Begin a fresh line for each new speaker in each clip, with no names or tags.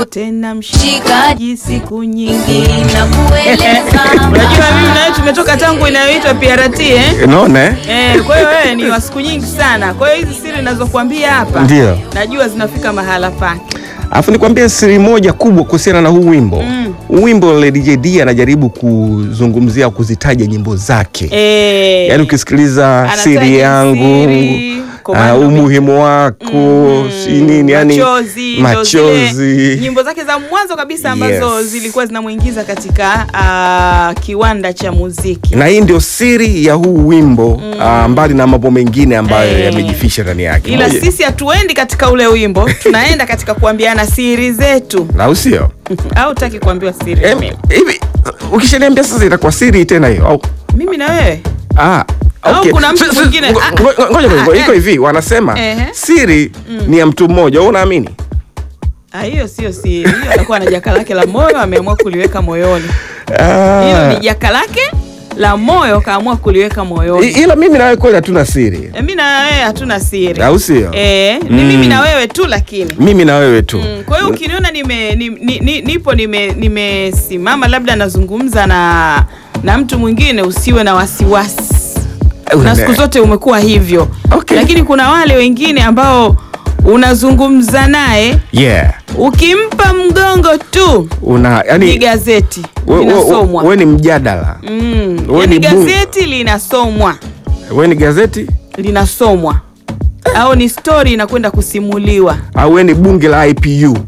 tena mshikaji siku nyingi.
na kueleza
Unajua mimi na wewe tumetoka tangu inayoitwa PRT eh?
Unaona eh?
Eh, kwa hiyo wewe ni wa siku nyingi sana. Kwa hiyo hizi siri ninazokuambia hapa
Ndio.
najua zinafika mahala pake.
Alafu nikwambie siri moja kubwa kuhusiana na huu wimbo.
Mm.
Huu wimbo Lady JD anajaribu kuzungumzia kuzitaja nyimbo zake.
Eh,
Yaani ukisikiliza
Anataja
siri yangu,
siri,
ah,
komando
umuhimu wako,
Mm,
si nini yani
machozi, ndo
machozi.
zile nyimbo zake za mwanzo kabisa ambazo
Yes.
zilikuwa zinamuingiza katika ah, kiwanda cha muziki.
na hii ndio siri ya huu wimbo ah, mbali na mambo mengine ambayo
Eh.
yamejificha ndani yake.
Ila
Moja-
sisi hatuendi katika ule wimbo, tunaenda katika kuambiana siri zetu.
au sio?
Au utaki kuambiwa siri?
Em,
mimi?
Hivi ukishaniambia sasa itakuwa siri tena hiyo au
Mimi na wewe
Ah,
Au
okay.
kuna mtu
Si- si-
mwingine-
ngo-
ah,
ngo- Ngoja
ah,
ngoja,
eh.
iko hivi wanasema
Ehe.
siri ni ya mtu mmoja, wewe unaamini?
Ah, hiyo sio siri. Hiyo atakuwa na jaka lake la moyo ameamua kuliweka moyoni.
Ah.
Hilo ni jaka lake la moyo kaamua kuliweka
I-
moyoni.
ila mimi na wewe kweli hatuna siri,
E, mimi na wewe hatuna siri.
au sio?
Eh, ni
Mm.
mimi na wewe tu lakini.
Mimi na wewe tu.
Mm, kwa hiyo ukiniona nime, ni, ni, ni, nipo nime- nimesimama labda nazungumza na na mtu mwingine usiwe na wasiwasi.
Una-
Na siku zote umekuwa hivyo.
Okay.
Lakini kuna wale wengine ambao unazungumza naye
Yeah.
ukimpa mgongo tu
Una
ni
yani
gazeti
wewe
linasomwa.
we, ni mjadala.
Mm,
we
yani
ni bu-
gazeti linasomwa
Wewe ni gazeti
linasomwa au ni stori inakwenda kusimuliwa.
au wewe ni bunge la IPU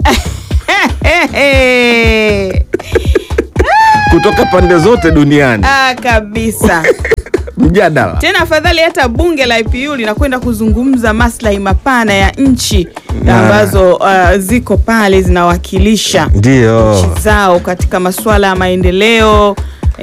kutoka pande zote duniani.
ah, kabisa.
Mjadala.
Tena afadhali hata bunge la IPU linakwenda kuzungumza maslahi mapana ya nchi
Na-
ambazo uh, ziko pale zinawakilisha
Ndio.
nchi zao katika masuala ya maendeleo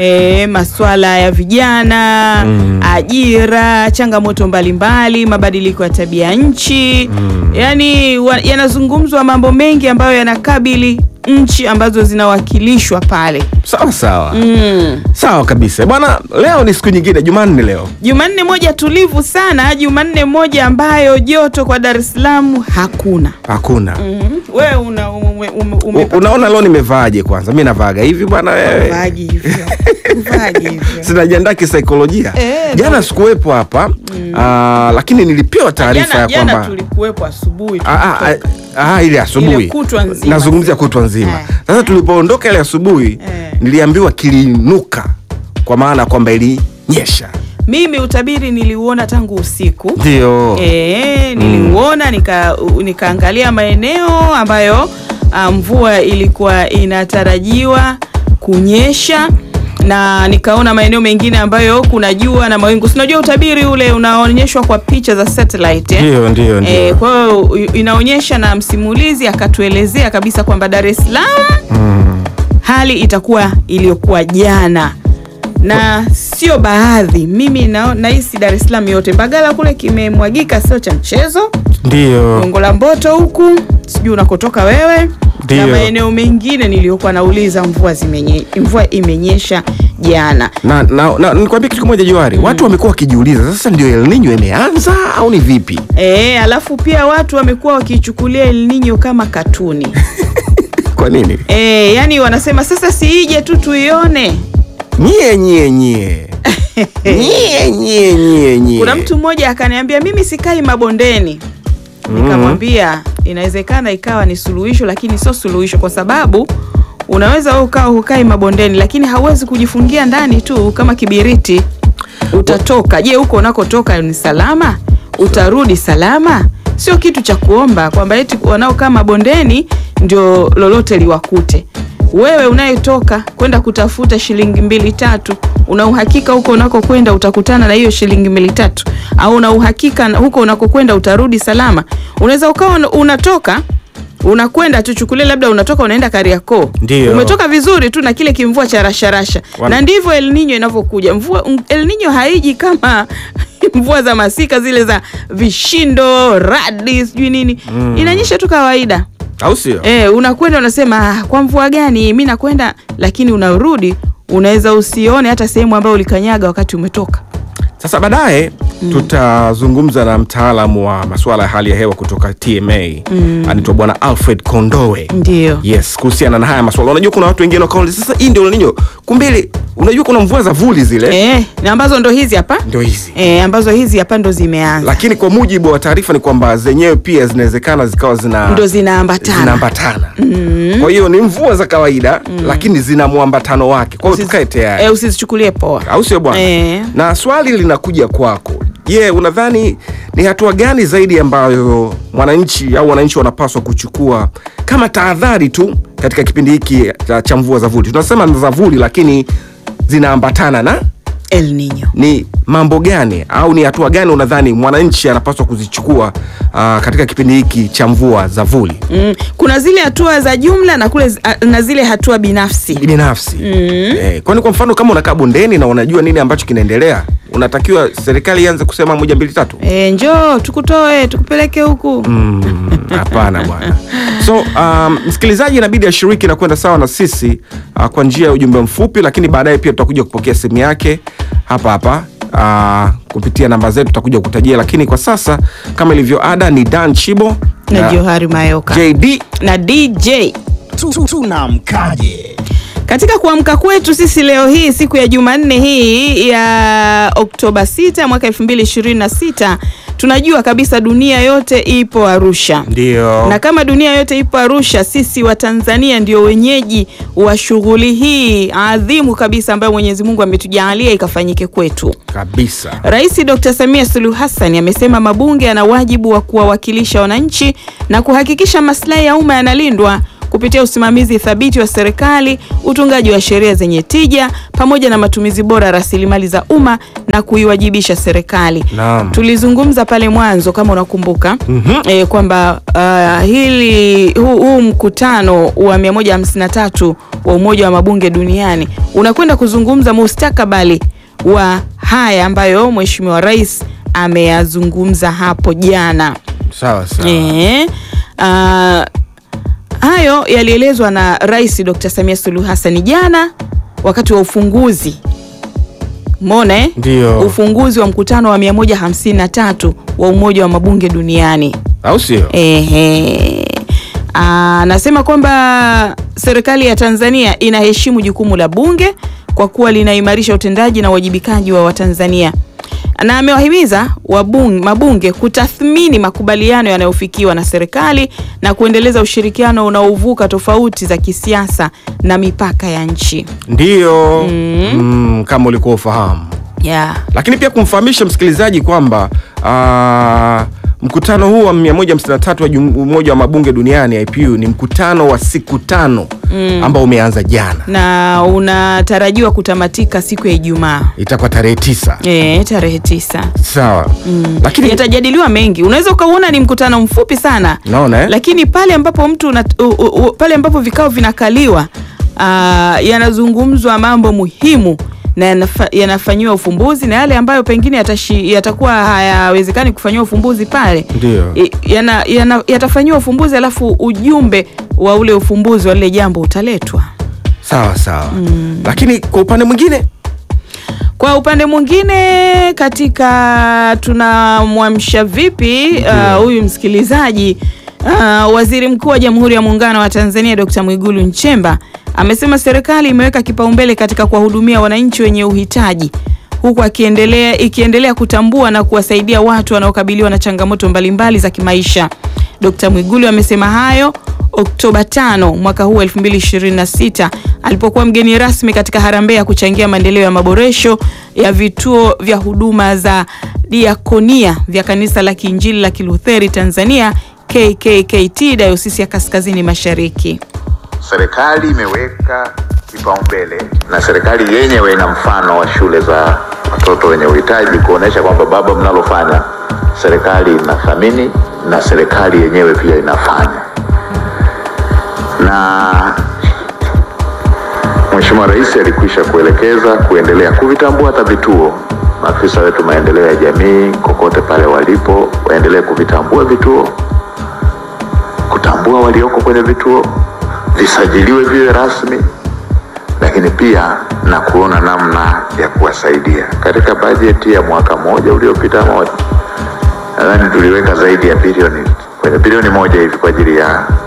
E, masuala ya vijana
Mm.
ajira, changamoto mbalimbali, mabadiliko ya tabia nchi
Mm.
yaani wa- yanazungumzwa mambo mengi ambayo yanakabili nchi ambazo zinawakilishwa pale.
Sawa sawa.
Mm.
Sawa kabisa. Bwana, leo ni siku nyingine, Jumanne leo.
Jumanne moja tulivu sana, Jumanne moja ambayo joto kwa Dar es Salaam hakuna.
Hakuna.
Mhm. Wewe una ume, ume,
U-
umepata
Unaona leo nimevaaje kwanza? Mimi navaaga hivi bwana wewe.
uvaaji hivyo. Uvaaji hivyo.
Sinajiandaa kisaikolojia.
Eh,
Jana
no.
sikuwepo hapa ah, lakini nilipewa taarifa
Jana,
ya
jana
kwamba
tulikuwepo asubuhi.
Ah, ah,
tulitoka.
ah, ah, ile asubuhi
Ile kutwa nzima.
nazungumzia kutwa nzima
Eh.
sasa tulipoondoka ile asubuhi
Eh.
niliambiwa kiliinuka kwa maana kwamba ilinyesha
Mimi utabiri niliuona tangu usiku.
ndio
E, niliuona nika, u- nikaangalia maeneo ambayo ah, mvua ilikuwa inatarajiwa kunyesha na nikaona maeneo mengine ambayo kuna jua na mawingu. Sinajua utabiri ule unaonyeshwa kwa picha za satellite eh?
ndio ndio
E,
ndio
kwa hiyo u- inaonyesha na msimulizi akatuelezea kabisa kwamba Dar es Salaam
Mm.
hali itakuwa iliyokuwa jana na sio baadhi. Mimi na- nahisi Dar es Salaam yote, Mbagala kule kimemwagika, sio cha mchezo.
ndio
Gongo la Mboto huku sijui unakotoka wewe
Ndio.
na maeneo mengine niliyokuwa nauliza, mvua zimenye, mvua imenyesha jana.
na, na, na nikwambia kitu kimoja Johari, watu wamekuwa wakijiuliza sasa, ndio El Nino imeanza au ni vipi?
E, alafu pia watu wamekuwa wakichukulia El Nino kama katuni
Kwa nini?
e, yani wanasema sasa siije tu tuione.
Nyie nyie nyie nyie nyie nyie nyie.
Kuna mtu mmoja akaniambia mimi sikai mabondeni. Nikamwambia inawezekana ikawa ni suluhisho, lakini sio suluhisho, kwa sababu unaweza wewe ukawa hukai mabondeni, lakini hauwezi kujifungia ndani tu kama kibiriti. Utatoka. Je, huko unakotoka ni salama? Utarudi salama? Sio kitu cha kuomba kwamba eti wanaokaa mabondeni ndio lolote liwakute. Wewe unayetoka kwenda kutafuta shilingi mbili tatu, una uhakika huko unakokwenda utakutana na hiyo shilingi mbili tatu, au una uhakika na huko unakokwenda utarudi salama? Unaweza ukawa una- unatoka unakwenda tuchukulie, labda unatoka unaenda Kariakoo,
Ndio.
umetoka vizuri tu na kile kimvua cha rasharasha,
Wan-
na ndivyo El Nino inavyokuja. Mvua m- El Nino haiji kama mvua za masika zile za vishindo, radi, sijui nini, inanyesha tu kawaida.
au sio?
Eh, unakwenda unasema ah, kwa mvua gani mi nakwenda, lakini unarudi unaweza usione hata sehemu ambayo ulikanyaga wakati umetoka.
Sasa baadaye tutazungumza na mtaalamu wa masuala ya hali ya hewa kutoka TMA anaitwa Bwana Alfred Kondowe.
Ndio.
Yes, kuhusiana na haya masuala. Unajua kuna watu wengine wakaona sasa hii ndio El Nino. Kumbe unajua kuna mvua za vuli zile
Eh, na ambazo ndo hizi hapa
ndio hizi.
eh, ambazo hizi hapa ndo zimeanza
Lakini kwa mujibu wa taarifa ni kwamba zenyewe pia zinawezekana zikawa zina
ndo zinaambatana
zinaambatana. Kwa hiyo ni mvua za kawaida lakini zina mwambatano wake. Kwa hiyo tukae tayari.
eh, usizichukulie poa.
au sio bwana?
Eh.
Na swali linakuja kwako. Je, unadhani ni hatua gani zaidi ambayo mwananchi au wananchi wanapaswa kuchukua kama tahadhari tu katika kipindi hiki cha- cha mvua za vuli? Tunasema ni za vuli, lakini zinaambatana na
El Nino.
ni mambo gani au ni hatua gani unadhani mwananchi anapaswa kuzichukua aa, katika kipindi hiki cha mvua za vuli
Mm, kuna zile hatua za jumla na kule zi- a- na zile hatua binafsi.
binafsi? Eh, kwani kwa mfano kama unakaa bondeni na unajua nini ambacho kinaendelea, unatakiwa serikali ianze kusema moja mbili tatu?
Eh, njoo tukutoe tukupeleke huku.
Mm, Hapana bwana. So um, msikilizaji inabidi ashiriki na kwenda sawa na sisi uh, kwa njia ya ujumbe mfupi, lakini baadaye pia tutakuja kupokea simu yake hapa hapa uh, kupitia namba zetu tutakuja kutajia, lakini kwa sasa kama ilivyo ada ni Dan Chibo
na Johari Mayoka
JD
na DJ.
Tu- tu- tunamkaje
Katika kuamka kwetu sisi leo hii siku ya Jumanne hii ya Oktoba 6 mwaka 2026 tunajua kabisa dunia yote ipo Arusha.
ndio
Na kama dunia yote ipo Arusha, sisi wa Tanzania ndio wenyeji wa shughuli hii adhimu kabisa ambayo Mwenyezi Mungu ametujalia ikafanyike kwetu.
kabisa.
Rais Dr. Samia Suluhu Hassan amesema mabunge yana wajibu wa kuwawakilisha wananchi na kuhakikisha maslahi ya umma yanalindwa kupitia usimamizi thabiti wa serikali, utungaji wa sheria zenye tija pamoja na matumizi bora ya rasilimali za umma na kuiwajibisha serikali.
Naam.
Tulizungumza pale mwanzo kama unakumbuka
Mhm.
e, kwamba uh, hili huu, huu mkutano wa 153 wa Umoja wa Mabunge duniani unakwenda kuzungumza mustakabali wa haya ambayo Mheshimiwa Rais ameyazungumza hapo jana.
Sawa sawa.
Eh, ah, hayo yalielezwa na Rais Dr. Samia Suluhu Hassan jana wakati wa ufunguzi Mona eh?
Ndio.
Ufunguzi wa mkutano wa 153 wa Umoja wa Mabunge duniani.
Au sio?
Ehe. Anasema kwamba serikali ya Tanzania inaheshimu jukumu la bunge kwa kuwa linaimarisha utendaji na uwajibikaji wa Watanzania, na amewahimiza wabunge, mabunge kutathmini makubaliano yanayofikiwa na serikali na kuendeleza ushirikiano unaovuka tofauti za kisiasa na mipaka ya nchi.
Ndio. Mm, kama ulikuwa ufahamu.
Yeah.
lakini pia kumfahamisha msikilizaji kwamba ah, mkutano huu wa 153 wa Jum- Umoja wa Mabunge Duniani IPU ni mkutano wa siku tano ambao umeanza jana,
Na unatarajiwa kutamatika siku ya Ijumaa
itakuwa tarehe tisa.
e, tarehe tisa.
Sawa, lakini
yatajadiliwa mengi. Unaweza ukauona ni mkutano mfupi sana
naona eh?
lakini pale ambapo mtu una, u, u, u, pale ambapo vikao vinakaliwa aa, yanazungumzwa mambo muhimu na yanafa, yanafanyiwa ufumbuzi na yale ambayo pengine yatashi, yatakuwa hayawezekani kufanyiwa ufumbuzi pale
Ndio.
i- yana, yana, yatafanyiwa ufumbuzi alafu ujumbe wa ule ufumbuzi wa lile jambo utaletwa.
sawa sawa, lakini kwa upande mwingine
Kwa upande mwingine, katika tunamwamsha vipi uh, huyu msikilizaji uh, Waziri Mkuu wa Jamhuri ya Muungano wa Tanzania Dr. Mwigulu Nchemba amesema serikali imeweka kipaumbele katika kuwahudumia wananchi wenye uhitaji huku akiendelea ikiendelea kutambua na kuwasaidia watu wanaokabiliwa na changamoto mbalimbali za kimaisha. Dr. Mwigulu amesema hayo Oktoba 5 mwaka huu 2026 alipokuwa mgeni rasmi katika harambee ya kuchangia maendeleo ya maboresho ya vituo vya huduma za diakonia vya Kanisa la Kiinjili la Kilutheri Tanzania KKKT Dayosisi ya Kaskazini Mashariki.
Serikali imeweka kipaumbele na serikali yenyewe ina mfano wa shule za watoto wenye uhitaji kuonesha kwamba baba, mnalofanya serikali inathamini na serikali yenyewe pia inafanya. Na Mheshimiwa Rais alikwisha kuelekeza kuendelea kuvitambua hata vituo. Maafisa wetu maendeleo ya jamii kokote pale walipo waendelee kuvitambua vituo kutambua walioko kwenye vituo, visajiliwe viwe rasmi, lakini pia na kuona namna ya kuwasaidia. Katika bajeti ya mwaka mmoja uliopita moja, nadhani tuliweka zaidi ya bilioni kwenye bilioni moja hivi kwa ajili ya